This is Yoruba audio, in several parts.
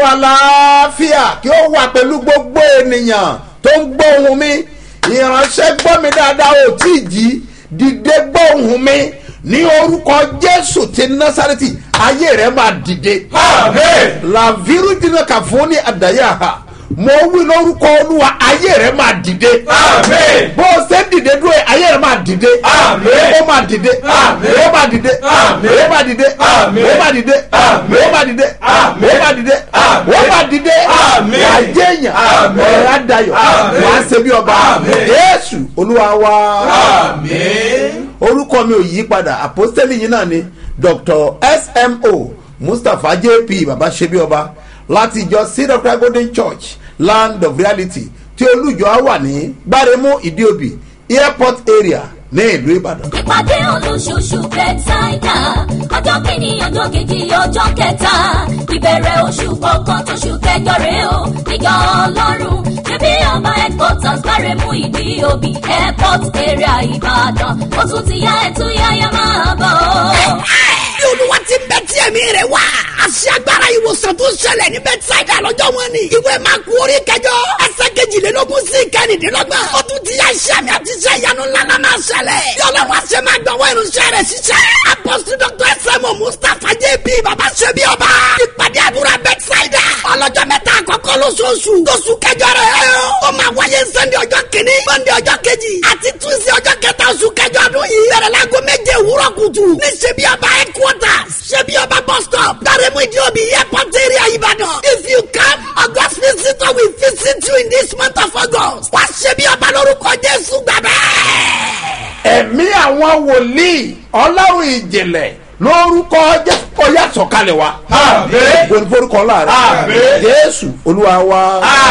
ọlọ́run aláfíà kí ó wà pẹ̀lú gbogbo ènìyàn tó ń gbọ́ ohùn mi ìránṣẹ́ gbọ́ mi dáadáa ò tí ì jí dìde gbọ́ ohùn mi ní orúkọ jésù ti násàrẹ́tì ayé rẹ̀ máa dìde. làvírù dínà kà fún ní àdáyà ha mo wí lórúkọ olúwa ayé rẹ̀ máa dìde. bó o ṣe ń dìde dúró yìí, ayé rẹ̀ máa dìde. ó máa dìde. ó máa dìde. ó máa dìde. ó máa dìde. ó máa dìde. ó máa dìde. ó máa dìde. wàá jẹ́yàn. ọ̀rẹ́ adayọ̀. wàá ṣe bí ọba. jésù olúwa wa orúkọ mi ò yí padà àpọ́stẹ́lì yìí náà ni dr smo mustapha jp baba ṣebí ọba láti ìjọ seed of christ golden church land of reality tí olùjọ á wà ní gbáremú ìdíòbí airport area ní ìlú ìbàdàn. ìpàdé olóṣooṣù bẹ́tàìdà ọjọ́ kìíní ọjọ́ kejì ọjọ́ kẹta ìbẹ̀rẹ̀ oṣù kọ̀ọ̀kan tóṣù kẹjọ rèé o níjọ ọlọ́run ṣebí ọba headquarters gbáremú ìdí òbí airport area ìbàdàn ó tún ti yá ẹtú yáyá máa bọ̀ ọ́. bí olúwa ti ń bẹ tí ẹ̀mí rẹ̀ wá. àṣẹ agbára ìwòsàn tó ṣẹlẹ̀ ní bẹ́tísáìdà lọ́jọ́ wọn ni. ìwé máa kú orí kẹjọ. ẹsẹ̀ kejìlélógún sí kẹrìndínlọ́gbọ̀n. ó tún ti yá iṣẹ́ mi àti iṣẹ́ ìyanu ńláńlá máa ṣẹlẹ̀. yọlọ wá ṣe máa gbọ̀wọ́ irunṣẹ́ rẹ̀ ṣiṣẹ́. apọ́sítù dr sẹ́mu mustapha jp baba ṣẹ́bi ọba. ìpàdé àdúrà bẹ́tísáìdà. ọlọ́jọ́ mẹ́ta àkọ́kọ́ lóṣooṣù. lóṣù kẹjọ rẹ̀ ó máa wáyé sẹ́ndé ọjọ́ kìíní mọ́ndé ọjọ́ kejì àti túnṣe ọjọ́ kẹta oṣù kẹjọ ọdún yìí. bẹ̀rẹ̀ láago méje òwúrọ̀ kùtù ní ṣẹ́bi ọba headquarters ṣebí ọba bus stop daremu idiobi airport area ibadan if you come august visitor will visit you in this month of august wá ṣebí ọba lórúkọ jésù gbàgbẹ́. ẹ̀mí àwọn wòlíì ọlọ́run ìjìnlẹ̀ lórúkọ jésù ọyá sọ̀kalẹ̀ wa. gbogbo forúkọ láàrin jésù olúwa wa.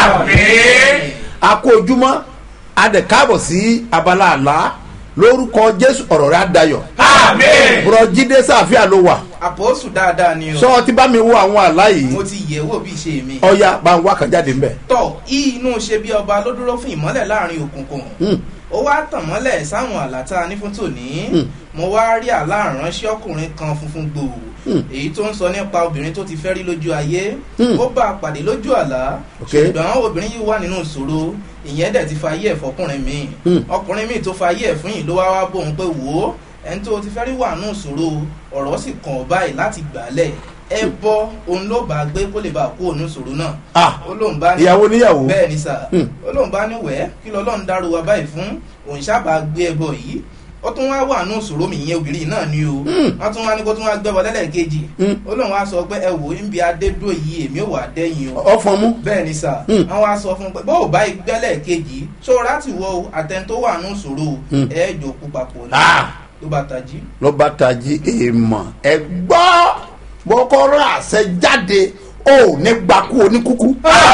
a kó ojúmọ́ a dẹ̀ káàbọ̀ sí abala àlá lórúkọ jésù ọ̀rọ̀ rẹ̀ á dayọ̀. bùrọ̀ jíde sáfíà ló wà àpòsù dáadáa ni o. sọ ti bá mi wo àwọn àlá yìí mo ti yẹ̀ wò bí ṣe mi. ọya bá ń wá kan jáde ńbẹ. tọ inú ṣe bí ọba ló dúró fún ìmọ́lẹ̀ láàrin òkùnkùn. ó wá tàn mọ́lẹ̀ sáwọn àlàtà ní fún tòní. mo wá rí àlá àránṣẹ́ ọkùnrin kan funfun gbòò. èyí tó ń sọ nípa obìnrin tó ti fẹ́ rí lójú ayé. ó bá a pàdé lójú àlá. ṣùgbọ́n obìnrin yìí wà nínú ìṣòro ìyẹn dẹ̀ ti fa ayé ẹ̀ fọkùnrin mi. ọkùnrin mi tó fa ayé ẹ̀ fún yìí ló wá wá bóun pé wò ó ẹni tó ti fẹ́ rí wà nù ìṣòro ọ̀rọ̀ sì kàn ọ́ báyìí láti gbàálẹ̀ ẹ bọ́ òun ló bá gbé kó lè bá kó òun ìṣòro náà. ó lóun bá ní ìyàwó níyàwó. bẹ́ẹ̀ ni sà ó lóun bá ní wẹ́ẹ́ kí lọ́lọ́run dárò wa báyìí fún òun sábà gbé ẹbọ yìí ó tún wá wà nù ìṣòro mi ìyẹn obìnrin náà ni o wọ́n tún wá ní kó tún wá gbẹ́bọ lẹ́lẹ́kejì ó lóun wá sọ pé ẹ wò ń bi adédó yìí èmi ò wà dẹ́yìn o. ọfọn mú. bẹ́ẹ̀ ni sà wọ́n wá sọ fún un pé bó o bá gbẹ́lẹ̀ kejì ṣọ́ra ti wọ àtẹn tó wà nù ìṣòro ẹ̀ẹ́dọ̀kú papọ̀ ní ló bá tají. ló bá tají èèmọ̀ ẹ gbọ́ bọ́kọ́rọ́ àṣẹ jáde ó ní gbakú oníkúkú.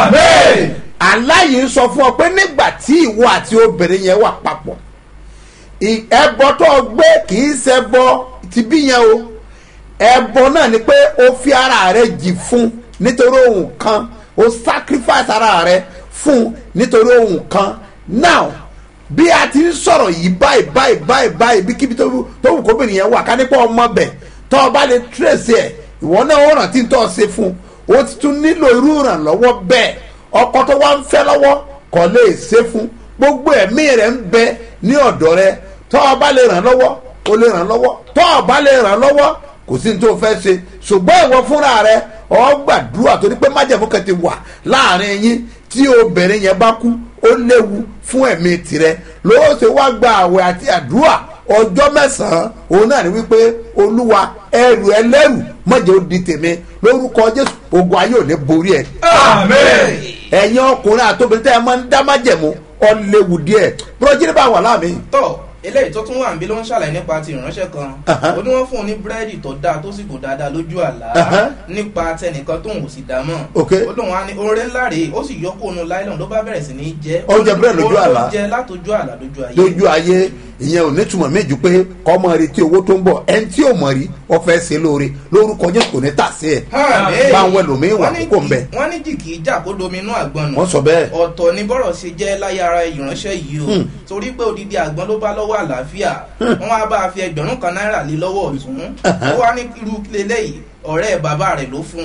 aláyìí sọ fún ọ pé nígbà tí ìwọ àti obìnrin yẹn wà papọ̀ ẹbọ tó gbé kì í ṣẹbọ ti bí yẹn o ẹbọ náà ni pé o fi ara rẹ jì fún nítorí ohun kan o sacrifice ara rẹ fún nítorí ohun kan now bí a ti ń sọ̀rọ̀ yìí báyìí báyìí báyìí báyìí bí kíbi tó wù kóbìnrin yẹn wà ká nípa ọmọ bẹ̀ tó o bá lè tírèsì ẹ̀ ìwọ náà ó rántí tó o ṣe fún o ti tún nílò irú ìrànlọ́wọ́ bẹ́ẹ̀ ọkọ tó wá ń fẹ́ lọ́wọ́ kò lè ṣe fún gbogbo ẹ̀mí rẹ̀ ń bẹ ní ọ̀dọ̀ rẹ tó o bá lè ràn lọ́wọ́ o lè ràn lọ́wọ́ tó o bá lè ràn lọ́wọ́ kò sí ní tó o fẹ́ ṣe ṣùgbọ́n ìwọ fúnra rẹ ọ gbàdúrà torí pé májèmú kan ti wà láàrin yín tí obìnrin yẹn bá kú ó léwu fún ẹ̀mí tirẹ̀ lówó ṣe wá gba àwẹ̀ àti àdúrà ọjọ́ mẹ́sàn-án òun náà ni wípé olúwa ẹrù ẹlẹ́rù mọ̀jẹ̀ ó di tèmi lórúkọ jésù ogun ayé ò ní borí ẹ̀. ẹ̀yin ọkùnrin àtòbìnrin tẹ́ ẹ máa ń dá májẹ̀mú ọ léwu díẹ̀ bùrọ̀jì bá wà láàmì. tọ́ eléyìí tó tún wà níbí ló ń ṣàlàyé nípa ti ìránṣẹ́ kan ó ní wọ́n fún un ní búrẹ́dì tó dáa tó sì kò dáadáa lójú àlá nípa tẹnìkan tóun ò sì dá mọ̀ ó lóun á ní oore ńlá rèé ó sì yọ kóònù láìlọ́n ló bá bẹ̀rẹ̀ sí ní jẹ́ ó jẹ búrẹ́dì lójú àlá ó jẹ látọjú àlá lójú ayé lójú ayé ìyẹn ò ní túmọ̀ méjì pé kọ́ mọ retí owó tó ń bọ̀ ẹni tí ò mọ̀ rí ọ fẹ́ ṣe lóore lórúkọ jésù kò ní tà sí ẹ̀ bá àwọn ẹlòmíín wà kókó ń bẹ̀. wọ́n ní jìkì ìjà kó dominú àgbọn nù. wọ́n sọ bẹ́ẹ̀. ọ̀tọ̀ ni bọ́rọ̀ ṣe jẹ́ láyé ara ìránṣẹ́ yìí o torí pé odidi àgbọn ló bá lọ́wọ́ àlàáfíà wọ́n wá bá a fi ẹgbẹ̀rún kan náírà lé lọ́wọ́ ọ̀tún ó wá ní irú lélẹ́yìí ọ̀rẹ́ bàbá rẹ̀ ló fún un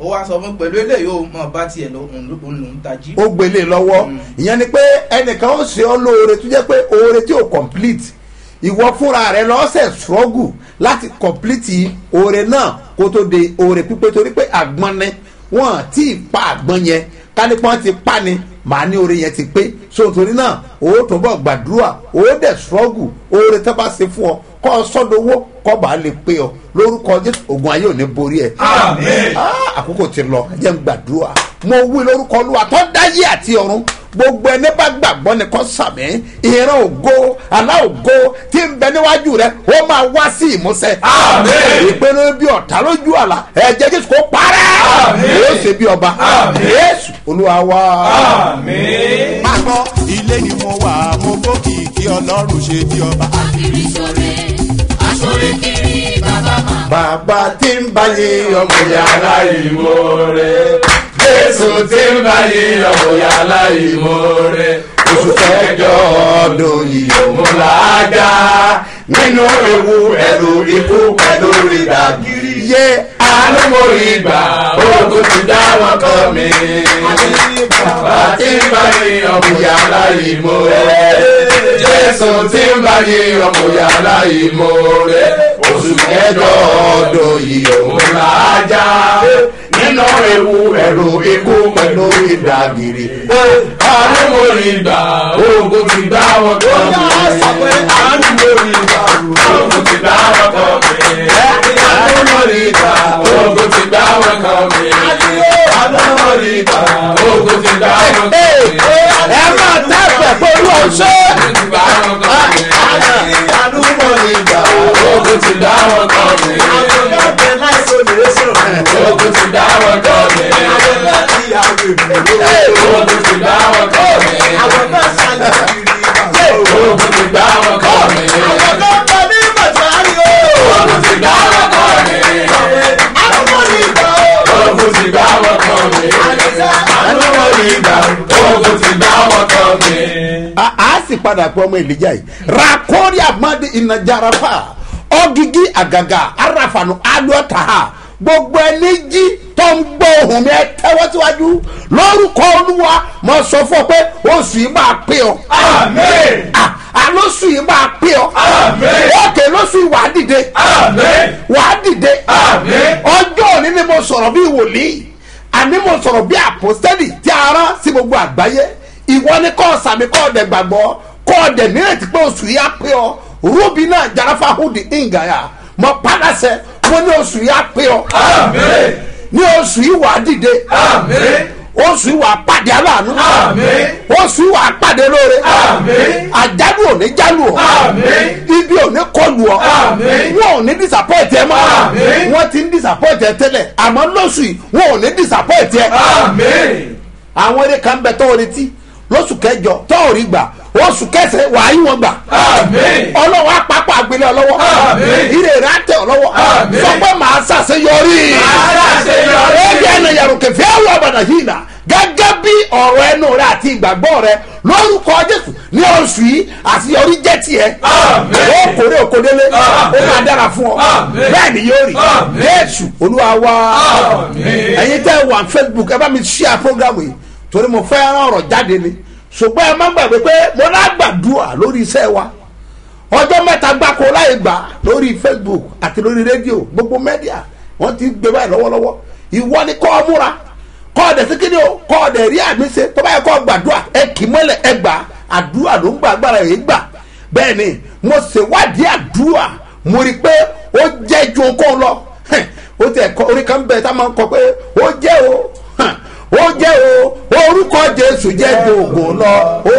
ó wá sọ fún pẹ̀lú eléyìí ó mọ̀ bá tiẹ̀ lọ òun ló òun lòún tají. ó gbélé lọ́wọ́ ìyẹn ni pé ẹnìkan ó ṣe ọ́ lóore tó jẹ́ pé oore tí ò complete ìwọ fúnra rẹ lọ́sẹ̀ struggle láti complete oore náà kó tó de oore pípé torí pé àgbọn ni wọ́n tí ì pa àgbọn yẹn kánípọ́n ti pa ni màá ní oore yẹn ti pé so torí náà ó tó bọ̀ gbàdúrà ó dẹ̀ struggle oore tó bá ṣe fún ọ kọ́ ọ sọ́dọ̀wọ́ kọ́ bá lè pé ọ lórúkọ jésù ogun ayé ò ní borí ẹ. Àmín. Ah, àkókò ti lọ ẹ jẹ́ n gbàdúrà mo wí lórúkọ olúwa tó dáyé àti ọ̀run gbogbo ẹni bá gbàgbọ́ ni kò sàmì ìran ògo àlá ògo tí ń bẹ níwájú rẹ ó máa wá sí ìmúṣẹ. Àmín. ìpinnu bí ọ̀tá lójú àlá ẹ̀jẹ̀ jésù kò parẹ́ Àmín. yóò ṣe bí ọba Àmín. jésù olúwa wá. Àmín. máa gbọ́ ilé ni mo wà mo gbókìkí ọlọ́run ṣe bí ọba. akiri ṣore aṣore kiri bàbá máa. bàbá tí ń bá yé ọmọ Yàrá ìmoore. Jésù tí ń bá yí ọmọ yàrá ìmoore. oṣù kẹjọ ọdún yìí Mo là á já nínú ewu ẹ̀rù ikú pẹ̀lú ìdàgìrì. yé Àánú mo rí gbà, ogun ti dá wọn kọ́ mi. Bàbá tí ń bá yí ọmọ yàrá ìmoore. Jésù tí ń bá yí ọmọ yàrá ìmoore. Oṣù kẹjọ ọdún yìí òun là á já. Nínú ewu ẹ̀rù ikú pẹ̀lú ìdàgìrì. Àánú mo rí gbà, ogun ti dá wọn kọ́ mi. Àánú mo rí gbà, ogun ti dá wọn kọ́ mi. Àánú mo rí gbà, ogun ti dá wọn kọ́ mi. Àánú mo rí gbà, ogun ti dá wọn kọ́ mi. ẹ máa tẹ́fẹ̀ pẹ̀lú ọ̀ṣẹ́. Ogun ti dá wọn kọ́ mi. Àánú mo rí gbà, ogun ti dá wọn kọ́ mi. Ogun ti dá wọn kọ́ mi. Ogun ti dá wọn kọ́ mi. Ogun ti dá wọn kọ́ mi. Ogun ti dá wọn kọ́ mi. Ogun ti dá wọn kọ́ mi. Àánú mo rí gbà, ogun ti dá wọn kọ́ mi. a a sì padà pé ọmọ èlìjà yìí rakori amadi ìnàjàràfà ọgigi àgàgà arafanu adọ́ta gbogbo ẹni jí tó ń gbọ́ ohùn mi ẹ tẹ́wọ́ síwájú lórúkọ olúwa mo sọ fún ọ pé oṣù yìí máa pé ọ Àmín. Ah, àlóṣù yìí máa pé ọ Àmín. òkè lóṣù yìí wàá dìde Àmín. wàá dìde Àmín. ọjọ́ òní ni mo sọ̀rọ̀ bí wòlíì àní mo sọ̀rọ̀ bí àpòstẹ́lì tí a rán sí gbogbo àgbáyé ìwọ ni kọ́ sàmì kọ́ ọ̀dẹ̀ gbàgbọ́ kọ́ ọ̀dẹ̀ nírètí pé oṣù yìí á pé ọ rúbi náà jarafa hudi ingaya mọ padàsẹ mo ní oṣù yìí á pé ọ Àmín. ní oṣù yìí wàá dìde Àmín. oṣù yìí wàá pàdé aláàánú Àmín. oṣù yìí wàá pàdé lóore Àmín. àjálù ò ní jálù ọ Àmín. ibi ò ní kọlù ọ Àmín. wọn ò ní disappoint ẹ mọ́ Àmín. wọn ti ń disappoint ẹ tẹ́lẹ̀ àmọ́ lóṣù yìí wọn ò ní disappoint ẹ Àmín. àwọn eré kan bẹ tọ́ retí lóṣù kẹjọ tọ́ ò rí gbà oṣù kẹsẹ̀ wàá yí wọn gbà Àmín. ọlọ́wọ́ apapọ̀ àgbélé ọlọ́wọ́ Àmín. ire rẹ̀ àtẹ ọlọ́wọ́ Àmín. sọ pé màá ṣàṣeyọrí ṣàṣeyọrí. ẹbí ẹnu yàrá kẹfẹ́ àwọn ọ̀bàdàn yìí nà gẹ́gẹ́ bí ọ̀rọ̀ ẹnu rẹ àti ìgbàgbọ́ rẹ lórúkọ jésù ní oṣù yìí àṣeyọrí jẹ́ tiẹ̀ Àmín. ó kórè òkòdélé ó Àmín. máa dára fún ọ Àmín. bẹ́ẹ̀ ni yóò rí Àmín. jésù olúwa wá Àmín. ẹ̀yin tẹ́ wà facebook ẹ bá mi share program yìí torí mo fẹ́ rán ọ̀rọ̀ jáde ni ṣùgbọ́n ẹ má gbàgbé pé mo lágbàdúrà lórí iṣẹ́ wa ọjọ́ mẹ́ta gbáko láì gbà lórí facebook àti lórí rédíò gbogbo mẹ́díà wọ́n ti gbé báyìí lọ́wọ́lọ́wọ́ ìwọ ni kọ́ ọ múra kọ́ ọ dẹ̀ sí kíni o kọ́ ọ dẹ̀ rí àmì ṣe tó bá yẹ kọ́ ọ gbàdúrà ẹ kì í mọ́lẹ̀ ẹ gbà àdúrà ló ń gbà agbára yìí gbà bẹ́ẹ̀ ni mo ṣèwádìí àdúrà mo rí i pé ó jẹ́ ju okòó lọ Hẹ̀, ó tẹ̀ kọ́ orí kan bẹ̀ tá a máa ń kọ pé ó jẹ́ o hàn, ó jẹ́ o orúkọ jésù jẹ́ gbòògùn lọ ó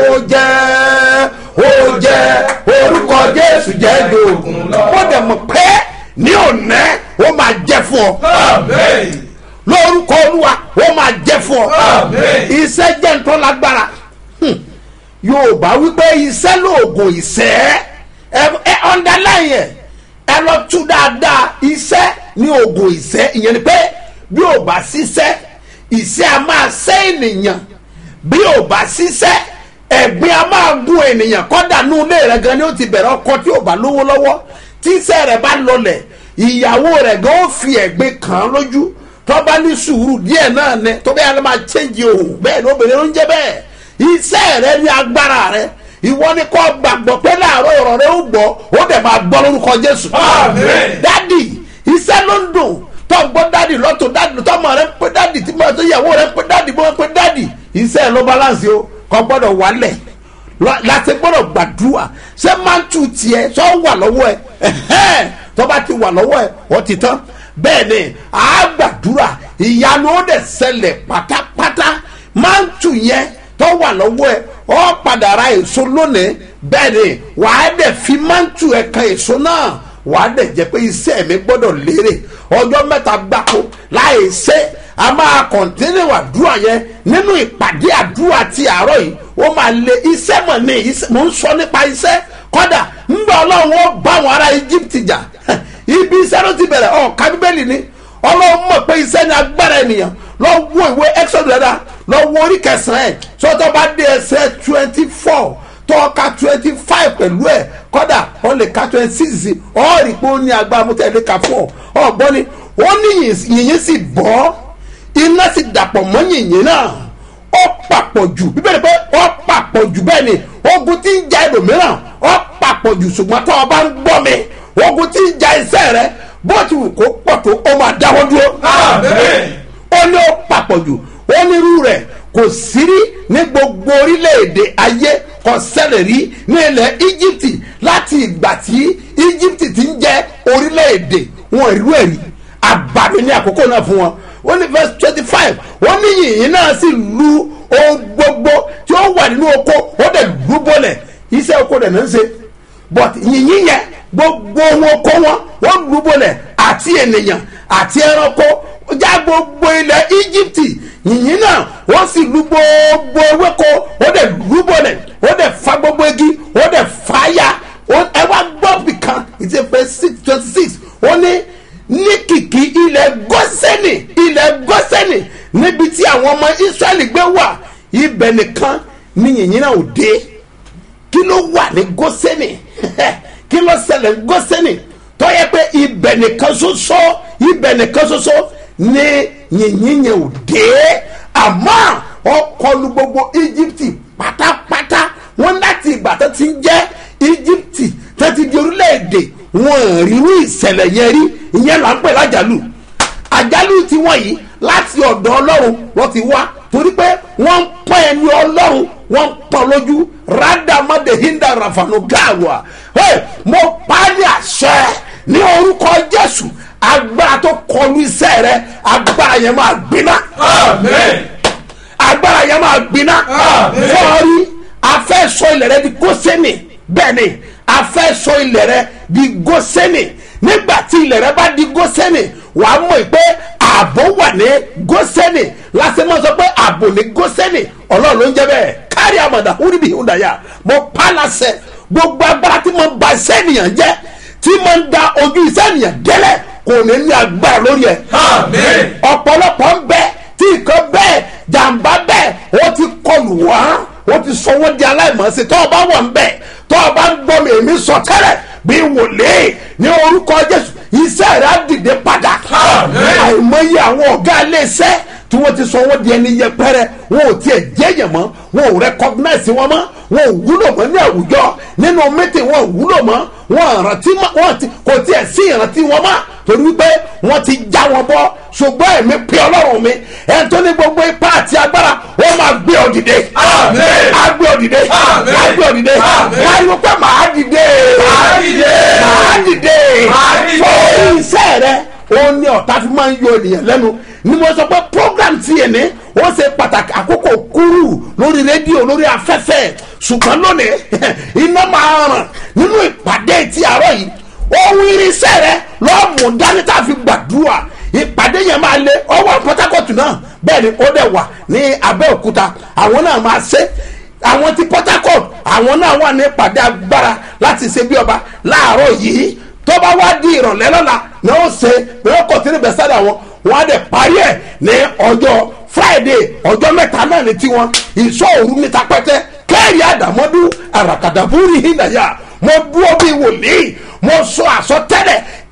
jẹ́ ó jẹ́ orúkọ jésù jẹ́ gbòògùn lọ ó dẹ̀ mọ̀ pé ní òní ó máa jẹ́ fún ọ Àmín. lórúkọ olúwa ó máa jẹ́ fún ọ Àmín. iṣẹ́ jẹ́ ntọ́ lágbára Hmm. yorùbá wípé iṣẹ́ lóògùn ìṣẹ́ ẹ ẹ underline ẹ ẹ lọ tú dáadáa iṣẹ́ ní oògùn ìṣẹ́ ìyẹn ni pé bí ò bá ṣiṣẹ́ ìṣẹ́ a máa ṣẹ́ ènìyàn bí ò bá ṣiṣẹ́ ẹ̀gbin a máa gún ènìyàn kọ́dà nú ilé rẹ̀ gan ni ó ti bẹ̀rẹ̀ ọkọ tí ò bá lówó lọ́wọ́ tí iṣẹ́ rẹ̀ bá lọlẹ̀ ìyàwó rẹ̀ gan ó fi ẹ̀gbin kàn án lójú tó bá ní sùúrù díẹ̀ náà ni tó bẹ́ẹ̀ ló máa chẹ́ǹjì òun bẹ́ẹ̀ ni obìnrin ló ń jẹ́ bẹ́ẹ̀ iṣẹ́ rẹ ní agbára rẹ ìwọ ni kò gbàgbọ́ pé láàárọ̀ ọ̀rọ̀ rẹ ó gbọ́ ó dẹ̀ máa gbọ́ lórúkọ jésù. Àmín. dádì iṣẹ́ ló ń dùn tó ń gbọ́ dádì lọ́tọ̀ dádì tó ọmọ rẹ ń pé dádì tí mo tó yàwó rẹ ń pé dádì mo ń pé dádì iṣẹ́ ló balance o kò gbọ́dọ̀ wálẹ̀ lọ- láti gbọ́dọ̀ gbàdúrà ṣé mántù tiẹ̀ sọ wà lọ́wọ́ ẹ ẹ̀hẹ́n, tó bá ti wà lọ́wọ́ ẹ ó ti tán bẹ́ẹ̀ ni à á gbàdúrà ìyanu ó dẹ̀ ṣẹlẹ̀ pátápátá mántù yẹn tó wà lọ́wọ́ ẹ ọ padà ra èso lónìí bẹ́ẹ̀ ni wàá dẹ̀ fi mántù ẹ kan èso náà wàá dẹ̀ jẹ́ pé iṣẹ́ mi gbọ́dọ̀ lérè ọjọ́ mẹ́ta gbáko láì ṣe a máa kọ̀ntínú àdúrà yẹn nínú ìpàdé àdúrà ti àárọ̀ yìí ó máa lé iṣẹ́ mọ̀ ní iṣẹ́ mò ń sọ nípa iṣẹ́ kọ́dà ńgbà ọlọ́run ó bá àwọn ará Egypt jà ibi iṣẹ́ ló ti bẹ̀rẹ̀ ọ̀ka bíbélì ni ọlọ́run mọ̀ pé iṣẹ́ ní agbára ènìyàn lọ wo ìwé Exodus dáadáa lọ wo orí kẹsàn-án ẹ̀ sọ́tọ́ bá dé ẹsẹ̀ twenty four tọ́ka twenty five pẹ̀lú ẹ̀ kọ́dà wọ́n lè ka twenty six ọ̀ rí pé ó ní agbára mú tẹ̀lé ka fún ọ ọ̀gbọ́n ni ó ní yìnyín sì bọ́ iná sì dàpọ̀ mọ́ yìnyín náà ó papọ̀ jù bíbélì pé ó papọ̀ jù bẹ́ẹ̀ ni ogun tí ń ja ẹlòmíràn ó papọ̀ jù ṣùgbọ́n tó o bá ń gbọ́ mi ogun tí ń ja iṣẹ́ rẹ bó ti wù kó pọ̀ tó o máa dáwọ́ dúró Àmín. ó ní ó papọ̀ jù ó ní irú rẹ̀ kò sí rí ní gbogbo orílẹ̀-èdè ayé kò ṣẹlẹ̀ rí ní ilẹ̀ íjíbítì láti ìgbà tí íjíbítì ti ń jẹ́ orílẹ̀-èdè wọn ìlú ẹ̀rí àbàmì ní àkókò náà fún wọn ó ní verse twenty five wọ́n ní yìnyín náà sì lu ohun gbogbo tí ó wà nínú oko ó dẹ̀ lù bọ́lẹ̀ iṣẹ́ oko dẹ̀ náà ń ṣe but yìnyín yẹn gbogbo ohun oko wọn wọ́n lù bọ́lẹ̀ àti ènìyàn àti ẹranko ó já gbogbo ilẹ̀ íjíbítì yìnyín náà wọ́n sì lu gbogbo ewéko ó dẹ̀ lù bọ́lẹ̀ ó dẹ̀ fa gbogbo igi ó dẹ̀ fa ya ó- ẹ wá gbọ́ bìkan ìdí pé six twenty six ó ní ní kìkì ilẹ̀ gọ́sẹ́nì ilẹ̀ gọ́sẹ́nì níbi tí àwọn ọmọ israẹli gbé wà ibẹ̀ nìkan ní yìnyín náà ò dé kí ló wà ní gọ́sẹ́nì kí ló ṣẹlẹ̀ ní gọ́sẹ́nì tó yẹ pé ibẹ̀ nìkan ṣoṣo ibẹ̀ nìkan ṣoṣo ní yìnyín yẹn ò dé àmọ́ ọkọlù gbogbo íjíbítì pátápátá wọn láti ìgbà tó ti ń jẹ́ íjíbítì tó ti di orílẹ̀-èdè wọn ò rí irú ìṣẹ̀lẹ̀ yẹn rí ìyẹn là ń pè lájàlú àjálù tí wọ́n yìí láti ọ̀dọ̀ ọlọ́run wọ́n ti wá torí pé wọ́n ń pọ́n ẹni ọlọ́run wọ́n ń pọ́n lójú rádàmọ́dé hinda rafano gawa hey, mo pa á ní àṣẹ ní orúkọ jésù agbára tó kọlu iṣẹ́ rẹ agbára yẹn máa gbiná Àmín. agbára yẹn máa gbiná Àmín. fọ́ọ̀rí afẹ́ sọ ilẹ̀ rẹ di gósẹ́nì bẹ́ẹ̀ ni afẹ́ sọ ilẹ̀ rẹ di gósẹ́nì nígbà tí ilẹ̀ rẹ bá di gósẹ́nì wà á mọ̀ pé ààbò wà ní gósẹ́nì lásìkò máa sọ pé ààbò ní gósẹ́nì ọlọ́run ló ń jẹ́ bẹ́ẹ̀ kárí àmàdà húrìbì húndàyà mo pa á láṣẹ gbogbo agbára tí mo ba iṣẹ́ ènìyàn jẹ́ tí mo ń da ojú iṣẹ́ ènìyàn délẹ̀ kò ní ní agbára lórí ẹ̀ Àmín. ọ̀pọ̀lọpọ̀ ń bẹ tí nǹkan bẹ́ẹ̀ jàǹbá bẹ́ẹ̀ ó ti kọlù wá ó ti sọ wọ́n di aláìmọ̀ọ́sí tó o bá wọ̀ ń bẹ̀ tó o bá ń gbọ́ mi èmi sọ tẹ́lẹ̀ bí wòlíì ní orúkọ jésù iṣẹ́ rẹ̀ á dìde padà Àmín. àìmọye àwọn ọ̀gá iléeṣẹ́ tí wọ́n ti sọ wọ́n di ẹni yẹpẹrẹ wọn ò tiẹ̀ jẹ́yẹ̀ mọ́ wọn ò recognize wọn mọ́ wọn ò wúlò mọ́ ní àwùjọ nínú mítì wọn ò wúlò mọ́ wọn àrántí mọ́ wọn ti kò tiẹ̀ sí ìrántí wọn mọ́ torí wípé wọ́n ti já wọn bọ́ ṣùgbọ́n èmi pé ọlọ́run mi ẹni tó ní gbogbo ipá àti agbára ó máa gbé ọ dìde Àmín. á gbé ọ dìde Àmín. á gbé ọ dìde Àmín. wọ́n á yọ pé màá dìde Màá dìde. màá dìde Màá dìde. fún iṣẹ́ rẹ ó ní ọ̀tá fi máa ń yọ ènìyàn lẹ́nu ni mo sọ pé program ti yẹn ní ó ṣe pàtàkì àkókò kúrú lórí rédíò lórí afẹ́fẹ́ ṣùgbọ́n lónìí iná máa ràn nínú ìpàdé ti àárọ̀ yìí ohun irinṣẹ́ rẹ lọ́ọ̀mù dání tá a fi gbàdúrà ìpàdé yẹn máa lé ọwọ́ Port Harcourt náà bẹ́ẹ̀ ni ó dẹ̀ wà ní Abẹ́òkúta àwọn náà máa ṣe àwọn ti Port Harcourt àwọn náà wà ní ìpàdé agbára láti ṣe bí ọba láàárọ̀ yìí tó bá wá di ìrọ̀lẹ́ lọ́la ni ó ṣe pé ó kò sí ní bẹ́sẹ̀dá wọn wọn á dẹ̀ parí ẹ̀ ní ọjọ́ Friday ọjọ́ mẹ́ta náà ní tiwọn ìṣọ́ òru níta pẹ́tẹ́ kẹ́rì àdàmọ́dú àràkàdàbúrì hìnàyà mo dúró bí wòlíì mo sọ àsọtẹ́lẹ̀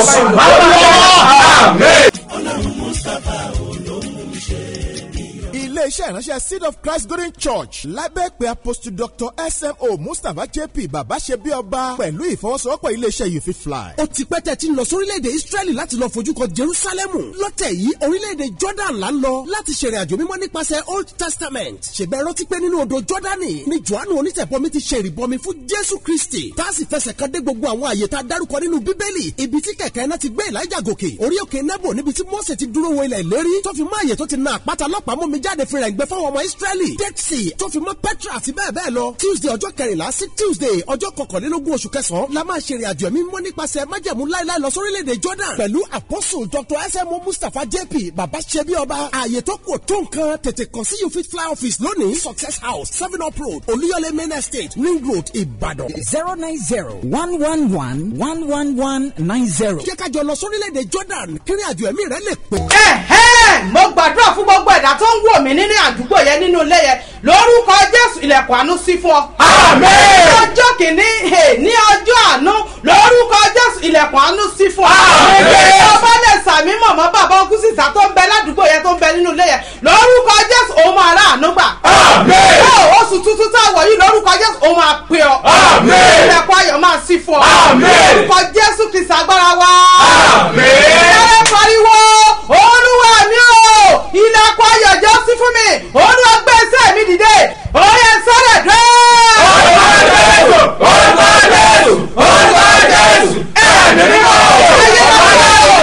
ìwòsàn Amen. iléeṣẹ́ iṣẹ́ ìránṣẹ́ seed of christ golden church lábẹ́ pé apostle dr smo mustapha jp bàbá ṣe bí ọba pẹ̀lú ìfọwọ́sowọ́pọ̀ iléeṣẹ́ you fit fly. ó ti pẹ́ tẹ́ ti ń lọ sórílẹ̀-èdè israẹli láti lọ fojú kan jerusalemu lọ́tẹ̀ yìí orílẹ̀-èdè jordan là ń lọ láti ṣèrìn àjò mímọ́ nípasẹ̀ old testament ṣèbẹ̀ rántí pé nínú odò jordani ni johannu onítẹ̀bọmi ti ṣe ìrìbọmi fún jésù kristi tá a sì fẹsẹ̀ kan dé gbogbo àwọn àyè tá a dárúkọ nínú bíbélì ibi tí kẹ̀kẹ́ náà ti gbé elijah gòkè orí òkè nebo níbi tí mose ti dúró wo ilẹ̀ ìlérí tó fi mọ́ àyè tó ti na àpáta lọ́pàá mú mi jáde fi rẹ̀ ń gbẹ fáwọn ọmọ israẹli dead sea tó fi mọ́ petra àti bẹ́ẹ̀ bẹ́ẹ̀ lọ tuesday ọjọ́ kẹrìnlá sí tuesday ọjọ́ kọkànlélógún oṣù kẹsàn-án la máa ṣe ìrìnàjò ẹ̀mí mímọ́ nípasẹ̀ májẹ̀mú láéláé lọ sórílẹ̀-èdè jordan pẹ̀lú apostle dr smo mustapha jp baba sebi ọba ààyè tó kù tó nǹkan tètè kàn sí you fit fly office lónìí success house seven up road olúyọlé main estate ring road ìbàdàn. zero nine zero one one one one one one nine zero. jẹ́ ká jọ lọ sórílẹ̀-èdè jordan kírin àjò ẹ̀mí rẹ̀ lè pè. ẹ̀hẹ́ mo gbàdúrà fún gbogbo ẹ̀dá tó ń wò mí nínú àdúgbò yẹn nínú ilé yẹn lórúkọ jésù ilẹ̀kùn àánú sí fún ọ. Àmín. ní ọjọ́ kìíní hè, ní ọjọ́ àánú lórúkọ jésù ilẹ̀kùn àánú sí fún ọ. Àmín. ọba lè sàmí mọ̀mọ́ bàbá ọkùn sísá tó ń bẹ ládùúgbò yẹn tó ń bẹ nínú ilé yẹn lórúkọ jésù òun máa rà àánú gbà. Àmín. Ó, oṣù tuntun tá a wọ̀ yìí lórúkọ jésù òun máa pè ọ. Àmín. ilẹ̀kùn ayọ̀ máa sí fún ọ. Àmín. lórúkọ jésù kìsà agbára wa. Àmín. ẹ pariwo olúwa mi o ilẹ̀kùn ayọ̀ jẹ́ sí fún mi olúwa gbé iṣẹ́ mi dìde oyè sọ́dẹ̀ dé. Orúkọ Jésù, orúkọ Jésù, orúkọ Jésù, ẹ̀mí mímọ́.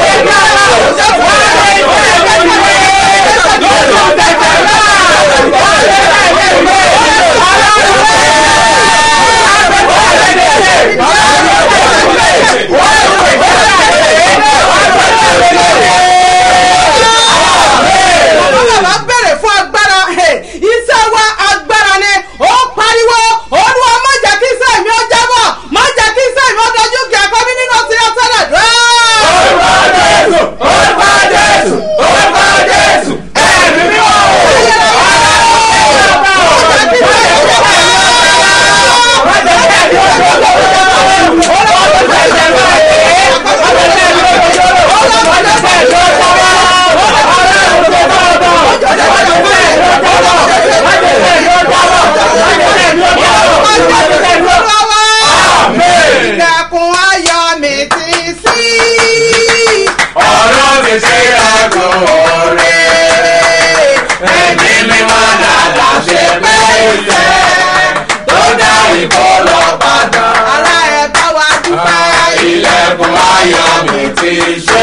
Bàbá bàbá bèrè fún agbára ẹ̀, iṣẹ́ wa agbára ni ó pariwo olúwa má jẹ́ kí iṣẹ́ mi ó jábọ̀ má jẹ́ kí iṣẹ́ mi ó dojú kí ẹ̀kọ́ mi nínú ti ọ̀sẹ̀lẹ̀ dé. Orúkọ Jésù, orúkọ Jésù, orúkọ Jésù, ẹ̀mí mímọ́. Ilẹ̀kùn ayọ̀ mi ti ṣí. Ọ̀rọ̀ mi ṣe àgọ́ rẹ̀. Ẹ̀mí mímọ́ dàda ṣe pé ìfẹ́ tó dá ìkọlọ padà. Ara ẹ̀ bá wa dúpẹ́. Ilẹ̀kùn ayọ̀ mi ti ṣe.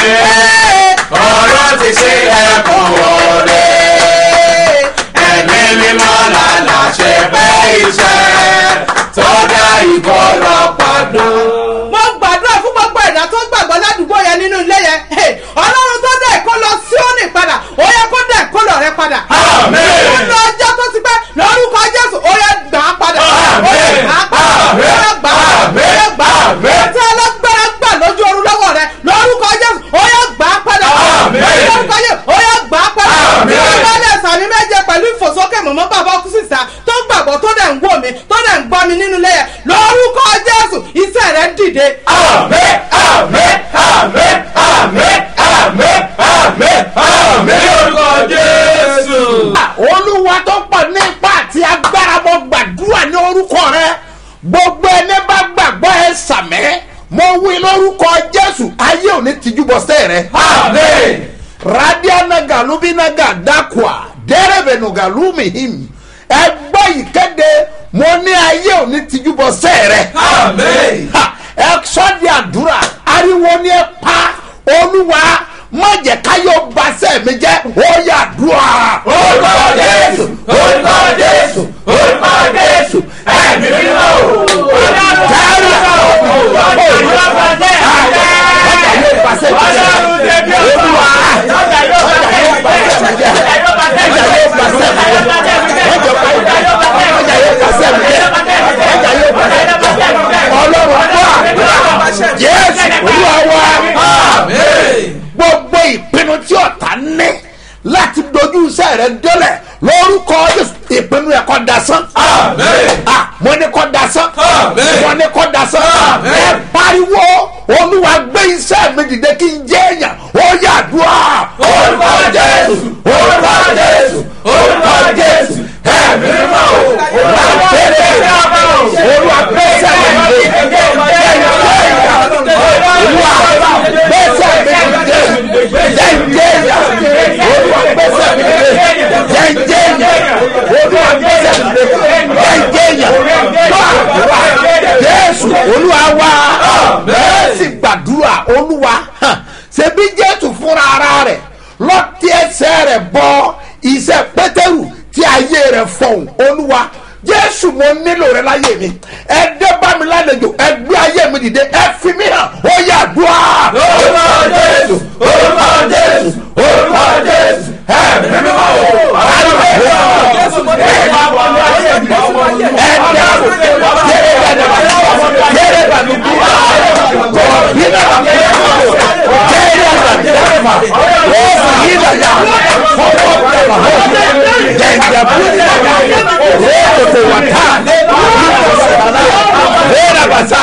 Ọ̀rọ̀ ti ṣe ẹ̀kún rẹ̀. Ẹ̀mí mímọ́ dàda ṣe pé ìfẹ́ tó dá ìkọlọ padà. mo gbàdúrà fún gbogbo ẹ̀dá tó gbàgbọ́ ládùúgbò yẹn nínú ilé yẹn Hey, ọlọ́run tó dẹ̀ kó lọ síónì padà ó yẹ kó dẹ̀ kó lọ rẹ padà. Àmín. nínú ọjọ́ tó ti pẹ́ lórúkọ jésù ó yẹ gbà á padà. ó yẹ gbà á padà. ó yẹ gbà á padà. ó yẹ gbà á padà. ètò alágbára gbà lójú oorun lọ́wọ́ rẹ lórúkọ jésù ó yẹ gbà á padà. Àmín. lórúkọ jésù ó yẹ gbà á padà. Àmín. ìbálẹ̀ sàmì méje pẹ̀lú ìfòsókè mọ̀mọ́ bàbá ọkùnrin sísá tó gbàgbọ́ tó dẹ̀ ń wò mí tó dẹ̀ ń gbọ́ mi nínú ilé yẹn lórúkọ jésù iṣẹ́ rẹ dìde. Àmín, àmín, àmín, àmín, àmín, àmín, àmín lórúkọ Jésù. olúwa tó pọ̀ ní ipá àti agbára mo gbàdúrà ní orúkọ rẹ gbogbo ẹni bá gbàgbọ́ ẹ sàmẹ́ mo wí lórúkọ jésù ayé ò ní tìjú bọ́ sẹ́ rẹ. Àmín. radiana galubinaga dakwa dẹ́rẹ́bẹ̀nù galumihim ẹ gbọ́ ìkéde mo ní ayé ò ní tìjú bọ́ sẹ́ rẹ. Àmín. Ha, ẹ sọ́ di àdúrà ariwo ni ẹ pa olúwa má jẹ́ káyọ̀ basẹ́ mi jẹ́ ó yà dùà. Orúkọ Jésù, orúkọ Jésù, orúkọ Jésù, ẹ̀mí mímọ́ o. Jésù olúwa wa Àmín. gbogbo ìpinnu tí ọ̀tá ní láti dojú iṣẹ́ rẹ délẹ̀ lórúkọ Jésù ìpinnu ẹ̀ kọ́ dasán. Àmín. Ah, mo ní kọ́ dasán. Àmín. mo ní kọ́ dasán. Àmín. ẹ pariwo olúwa gbé iṣẹ́ mi dìde kí n jẹ́ èèyàn ó yà dùn. Orúkọ Jésù, orúkọ Jésù, orúkọ jésù mo nílò rẹ láyé mi ẹ dé bá mi lálejò ẹ gbé ayé mi dìde ẹ fi mí hàn ó yà dùá. orúkọ jésù orúkọ jésù orúkọ jésù ẹ̀mí mímọ́ o àdúrà jésù mo ní ìwà wọn ní ayé mi ọmọ yẹn. ẹ dá o yẹrẹ bá mi yẹrẹ bá mi bí yìí náà bá mi yẹrẹ bá mi yẹrẹ bá mi ó sì yí dàda fọwọ́ bá mi jẹjẹ bú ó tètè wà tá yẹrẹ bá sá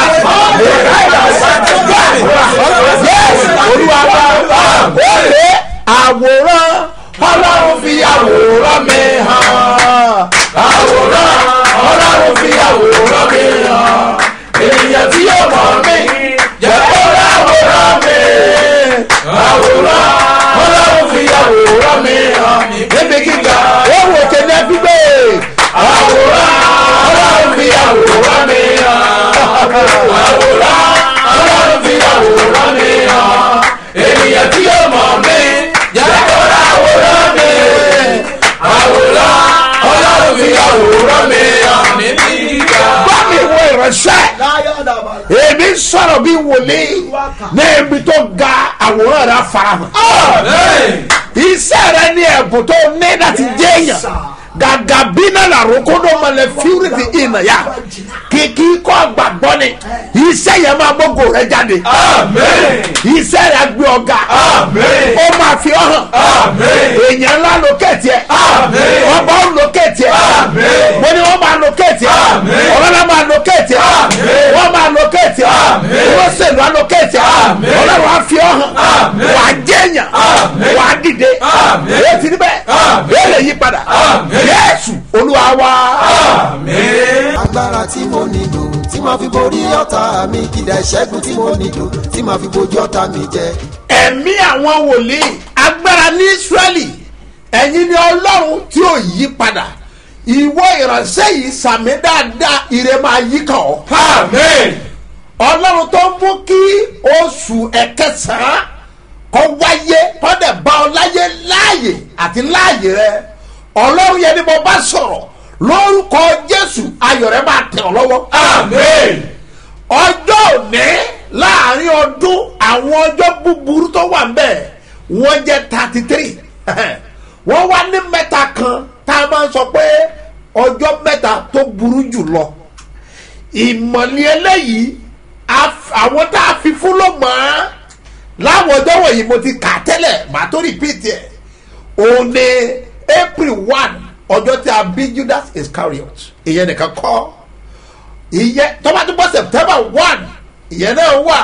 yẹsì olúwa bá ó lé àwòrán ọlọ́run fi àwòrán mi hàn àwòrán ọlọ́run fi àwòrán mi hàn ènìyàn tí yóò mọ̀ mí jẹ́ kó láwòrán mi àwòrán ọlọ́run fi àwòrán mi hàn níbi gíga ó wò kéde gbígbé àwòrán ọlọ́run fi àwòrán mi hàn àwòrán ọlọ́run fi àwòrán mi hàn ènìyàn tí yóò mọ̀ mí jẹ́ kó láwòrán mi àwòrán ọlọ́run fi àwòrán mi hàn níbi gíga. bá mi wo ìránṣẹ́ èmi sọ̀rọ̀ bí wòlíì ní ibi tó ga àwòrán rẹ̀ farahàn. iṣẹ́ rẹ ní ẹ̀bùn tó ní láti jẹ́ èèyàn gàgà bínà làrókò ló mọ̀lẹ́ fíwúrìtì ìnà yá kìkì kọ́ gbàgbọ́ ni iṣẹ́ yẹn máa gbógo rẹ jáde iṣẹ́ rẹ gbé ọ̀gá ó máa fi ọ́ hàn èèyàn ńlá lókèétì ẹ̀ ọba ó lókèétì ẹ̀ mo ní wọ́n máa lókèétì ẹ̀ ọlọ́lá máa lókèétì ẹ̀ wọ́n máa lókèétì ẹ̀ olóṣèlú á lókèétì ẹ̀ ọlọ́run á fi ọ́ hàn wà á jẹ́yàn wà á dìde èyí ti níbẹ̀ èyí lè yí padà yẹ́sù olúwa wá. agbára tí mo nílò tí màá fi borí ọ̀tá mi kìdá ìṣẹ́gun tí mo nílò tí màá fi bojú ọ̀tá mi jẹ. ẹ̀mí àwọn wòlíì agbára ní israẹli ẹ̀yin ni ọlọ́run tí ò yí padà ìwọ ìránṣẹ́ yìí sàmì dáadáa ire máa yí kàn ọ́. ọlọ́run tó mú kí oṣù ẹ̀kẹsàn-án kọ́ wáyé kọ́dẹ̀ bá ọ láyé láàyè àti láàyè rẹ ọlọ́run yẹn ni mo bá sọ̀rọ̀ lórúkọ jésù ayọ̀ rẹ máa tẹ̀ ọ́ lọ́wọ́. ọjọ́ òní láàrin ọdún àwọn ọjọ́ búburú tó wà ńbẹ̀ wọ́n jẹ́ thirty three wọ́n wá ní mẹ́ta kan tá a máa ń sọ pé ọjọ́ mẹ́ta tó burú jù lọ ìmọ̀lẹ́ eléyìí àwọn tá a fi fún ló mọ̀ ọ́ láwọn ọjọ́ wọ̀nyí mo ti kà tẹ́lẹ̀ màá tó repeat ẹ̀ òun ni april one ọjọ́ tí a bí judas iscariot ìyẹn nìkan kọ́ ìyẹn tọ́ba tó bọ́ september one ìyẹn náà wà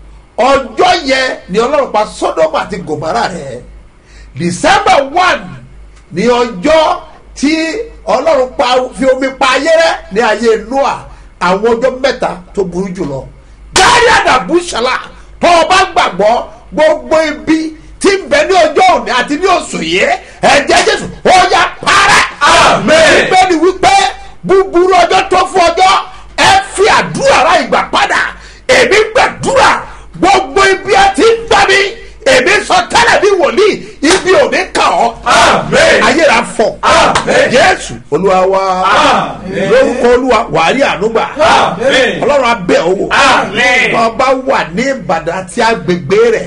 ọjọ́ yẹn ni ọlọ́run pa sodom àti gomara rẹ̀ december one ni ọjọ́ tí ọlọ́run pa fi omi pa ayé rẹ̀ ní ayé noah àwọn ọjọ́ mẹ́ta tó burú jùlọ gáàrí àdàbù ṣàlà tó o bá gbàgbọ́ gbogbo ibi tí ń bẹ ní ọjọ́ òní àti ní oṣù yìí ẹ̀jẹ̀ jésù ó yá parẹ́. Àmín. bẹ́ẹ̀ni wípé búburú ọjọ́ tó fún ọjọ́ ẹ fi àdúrà ra ìgbà padà èmi gbàdúrà gbogbo ibi ẹ ti ń gbà mí èmi sọ tẹ́lẹ̀ bí wòlíì ibi òní kàn ọ́. Àmín. ayé ra fọ. Àmín. jésù olúwa wa Àmín. lórúkọ olúwa wàá rí ànúgbà Àmín. ọlọ́run abẹ́ owó Àmín. ọba wà ní ìbàdàn àti agbègbè rẹ̀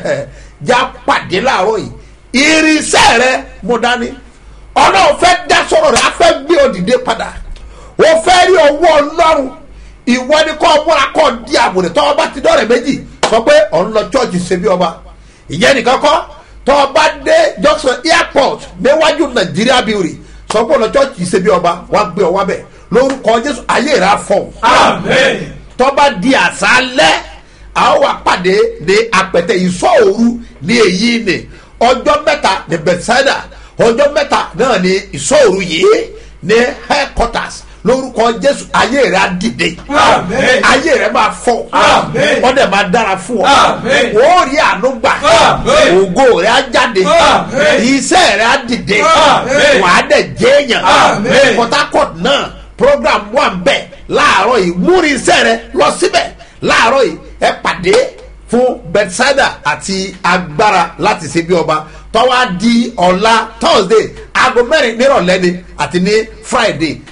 já pàdé láàárọ̀ yìí irinṣẹ́ rẹ mo dání ọlọ́run fẹ́ dá sọ̀rọ̀ rẹ̀ á fẹ́ gbé òdìdé padà o fẹ́ rí owó ọlọ́run ìwọ ni kọ́ múra kọ́ di àbùrẹ̀ tọ́ ọba ti dọ́rẹ̀ méjì sọ pé ọ̀n lọ chọ́ọ̀chì ṣe bí ọba ìyẹn nìkan kọ́ tọ́ ọba dé junction airport níwájú nàìjíríà bíورì sọ pé ọ̀n lọ chọ́ọ̀chì ṣe bí ọba wàá gbé ọ wá bẹ̀ lórúkọ jésù ayé rẹ̀ á fọ̀ Àmín. tọ́ba di àṣálẹ́ a ó wà pàdé ní apẹ̀tẹ̀ ìsọ̀ òru ní èyí ni ọjọ́ mẹ́ta ní bethsaida ọjọ́ mẹ́ta náà ní ìsọ̀ òru yìí ní headquarters lórúkọ jésù ayé rẹ á dìde Àmín. ayé rẹ máa fọ Àmín. ọdẹ máa dára fún ọ Àmín. ó rí àánú gbà Àmín. ògo rẹ á jáde Àmín. iṣẹ́ rẹ á dìde Àmín. wàá dẹ̀ jẹ́yàn Àmín. port harcourt náà program wà ń bẹ̀ láàárọ̀ yìí múri iṣẹ́ rẹ lọ síbẹ̀ láàárọ̀ yìí ẹ pàdé fún bethsaida àti agbára láti ṣe bí ọba tọ́wá di ọ̀la thursday aago mẹ́rin nírọ̀lẹ́ ni àti ní friday ẹ pàdé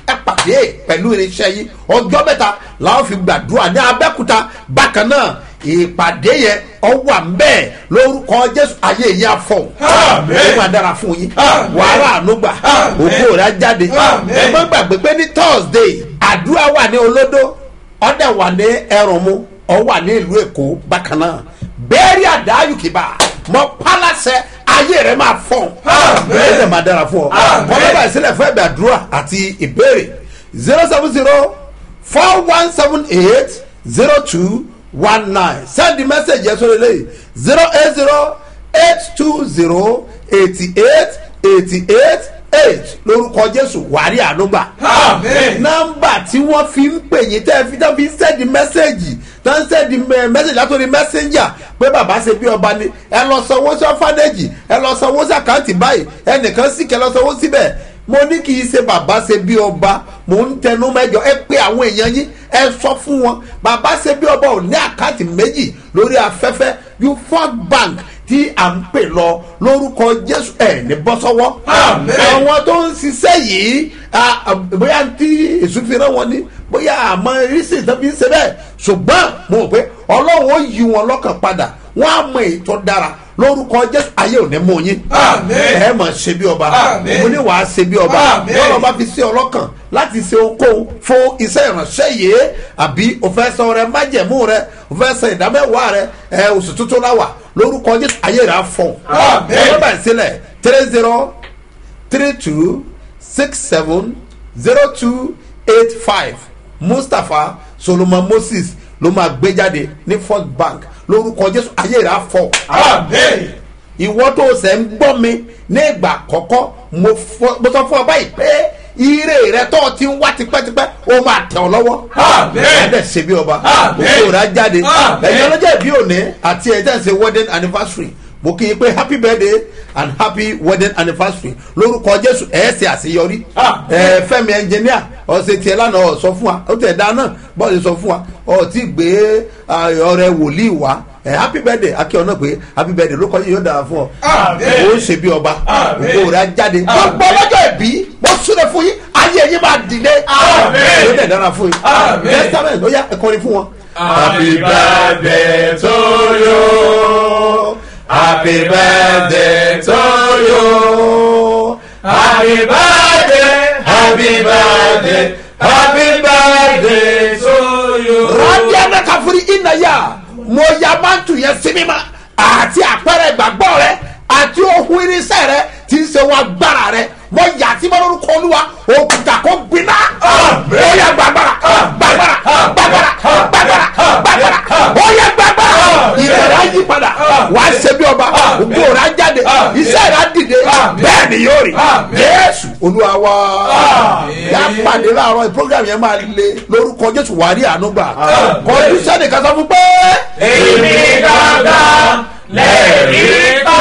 pàdé pẹ̀lú irinṣẹ́ yìí ọjọ́ mẹ́ta làwọn fi gbàdúrà ní abẹ́kúta bákan náà ìpàdé yẹn ọwọ́ àmbẹ́ lórúkọ jésù ayé yẹn afọ ó máa dára fún yín wàhálà ànúgbà òkú rẹ̀ á jáde ẹ má gbàgbé pé ní thursday àdúrà wà ní olódó ọ̀dẹ̀ wà ní ẹrùnmú ọ wà ní ìlú èkó bákan náà bẹ́ẹ̀rì àdáyùkìbá mọ pálásẹ ayé rẹ máa fọ ẹ ẹ máa dára fún ọ kọ́lọ́bà ìsílẹ̀ fún ẹ̀bẹ̀ àdúrà àti ìbéèrè zero seven zero four one seven eight zero two one nine send the message yẹn sórí lẹ́yìn zero eight zero eight two zero eighty eight eighty eight eight lórúkọ jésù wàrí ànúgbà. nọmba tí wọ́n fi ń pè yín tẹ́ fi tẹ́ fi ń sẹ́ẹ̀dì mẹ́sẹ̀gì tẹ́ ń sẹ́ẹ̀dì mẹ́sẹ̀gì látòrí mẹ́sẹ̀njà pé bàbá ṣe bí ọba ni ẹ lọ sanwó sí ọ́fánẹ́jì ẹ lọ sanwó sí àkáǹtì báyìí ẹnìkan sì kẹ lọ sanwó síbẹ̀ mo ní kì í ṣe bàbá ṣe bí ọba mò ń tẹnu mẹ́jọ ẹ pé àwọn èèyàn yín ẹ sọ fún wọn bàbá ṣe bí ọba ò ní àkáǹtì méjì lórí afẹ́fẹ́ you ford bank tí à ń pè lọ lórúkọ jésù ẹ ní bọ́ sọ́wọ́. àwọn tó ń ṣiṣẹ́ yìí bóyá tí èso fi rán wọn ni bóyá àmọ́ irísí tó fi ń ṣe bẹ́ẹ̀ ṣùgbọ́n mo rò pé ọlọ́run ó yí wọn lọ́kàn padà wọ́n á mọ ètò dára lórúkọ jésù ayé ò ní mú yín. ẹ mọ̀ ṣe bí ọba mo ní wàá ṣe bí ọba bọ́lá ọba fi ṣe ọlọ́kàn láti ṣe ohunkóhun fún iṣẹ́ ìránṣẹ́ yìí àbí òfẹ́ sọ rẹ májẹ̀mú rẹ òfẹ́ sọ ìdámẹ́wàá rẹ ẹ oṣù tuntun láwà lórúkọ jésù ayé rẹ á fọ. ẹ bá ń sílẹ̀ three zero three two six seven zero two eight five mustapha solomon moses ló máa gbé jáde ní first bank lórúkọ jésù ayé rẹ á fọ. ìwọ tó sẹ́ ń gbọ́ mi ní ìgbà àkọ́kọ́ mo sọ fún ọ báyìí pé ire rẹ tó ti ń wá tipẹ́tipẹ́ ó máa tẹ̀ ọ́ lọ́wọ́. ẹ̀ẹ́dẹ̀ ṣe bí ọba òkú rẹ̀ á jáde ẹ̀yin ọlọ́jà ìbí òní àti ẹ̀jẹ̀ ṣe wedding anniversary mo kì í pé happy birthday and happy wedding anniversary lórúkọ jésù ẹ̀ ṣe àṣeyọrí ẹ̀ fẹ́mi ẹnjìníà ọ̀sẹ̀ tiẹ̀ lánàá ọ̀ sọ fún wa ó tẹ̀ dá náà bọ́ọ̀lù sọ fún wa ọ̀ tí gbé ọ̀rẹ́ wòlíì wá ẹ happy birthday akẹ́ ọ̀nà pé happy birthday ló kọ́ yóò dára fún ọ. ó ń ṣe bí ọba òkú rẹ̀ á jáde. gbogbo ọlọ́jọ́ ìbí mo súnlẹ̀ fún yín ayé yín máa dìde. ó dẹ̀ dára fún yín. testament ó yá ẹ̀kọ́rin fún wọn. happy birthday to you happy birthday to you happy birthday happy birthday happy birthday to you. rọ́ọ̀dì ẹ̀dá káfírí ìnáyà mo ya mántù yẹn sí mímọ́ àti àpẹẹrẹ ìgbàgbọ́ rẹ àti ohun irinṣẹ́ rẹ tí ń ṣe wọn agbára rẹ mo yà tí mo lórúkọ olúwa òkúta kò gbiná ó yẹ gbàgbára gbàgbára gbàgbára gbàgbára gbàgbára ó yẹ gbàgbára ìrẹ̀rẹ̀ ayé padà wà á ṣe bí ọba ògbó rẹ̀ á jáde iṣẹ́ rẹ̀ á dìde bẹ́ẹ̀ ni yóò rí jésù olúwa wá yà á pàdé láàárọ̀ program yẹn máa le lórúkọ jésù wà á rí àánú gbà kọjú sẹ́ni kan sọ fún pé. èmi dáadáa lẹ́ẹ̀rí pa.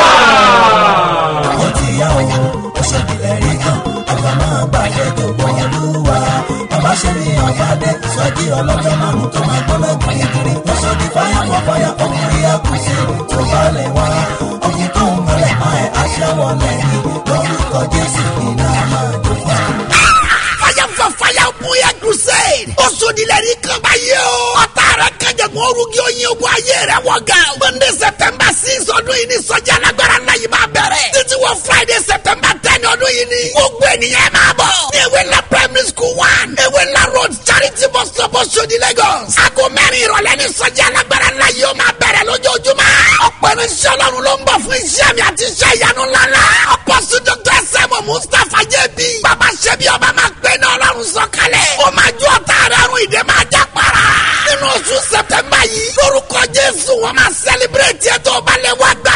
ó ti yá o ó ṣe ìbílẹ̀ rí kan àgbà máa bàjẹ́ tó gbọ́ olúwa bàbá ṣe ní ọ̀yáde sọ́jí ọlọ́jọ́ márùn-ún tó máa gbọ́ lẹ́gbọ̀n ìkiri ó sọ di fáyà fọ́ fáyà ọkùnrin àkùsí tó bá lè wá ọkùnrin tó ń mọ̀lẹ́ máa ẹ̀ aṣẹ́wọ̀ lẹ́yìn lórúkọ jésù iná máa jó fún wa. fire for fire bóyá crusade. ó sodilẹ̀ ní kaba yìí o. ọ̀tá rẹ̀ kẹjẹ̀gbọ́n orugi oyin ogun ayé rẹ̀ wọ̀ ga. monday september six ọdún yìí ni sọ́jà alágbára ńlá yìí máa bẹ̀rẹ̀. títí wọ friday september ten ọdún yìí ni. gbogbo ènìyàn máa bọ̀. ní ewé ńlá primary school one. ewé ńlá road charity bus stop Oṣodi lagos. aago mẹ́rin ìrọ̀lẹ́ ni sọ́jà alágbára ńlá yìí ó máa bẹ̀rẹ̀ lójoojúmọ́. ọ̀pọ̀ irinṣẹ́ ọlọ́run ló ń bọ̀ fún iṣẹ́ mi àti iṣẹ́ ìyanu ńláńlá. ọ̀pọ̀sí dr sẹ́mu mustapha jẹ́bi. bàbá ṣẹ́bi ọba máa gbé ní ọlọ́run sọ̀kalẹ̀. ó máa ju ọ̀tá rẹ̀ àrùn ìdè máa já para. nínú oṣù sẹ̀tẹ̀mbà yìí lórúkọ jésù wọn máa sẹ́líbírẹ̀tì ẹ̀ tó balẹ̀ wá gbà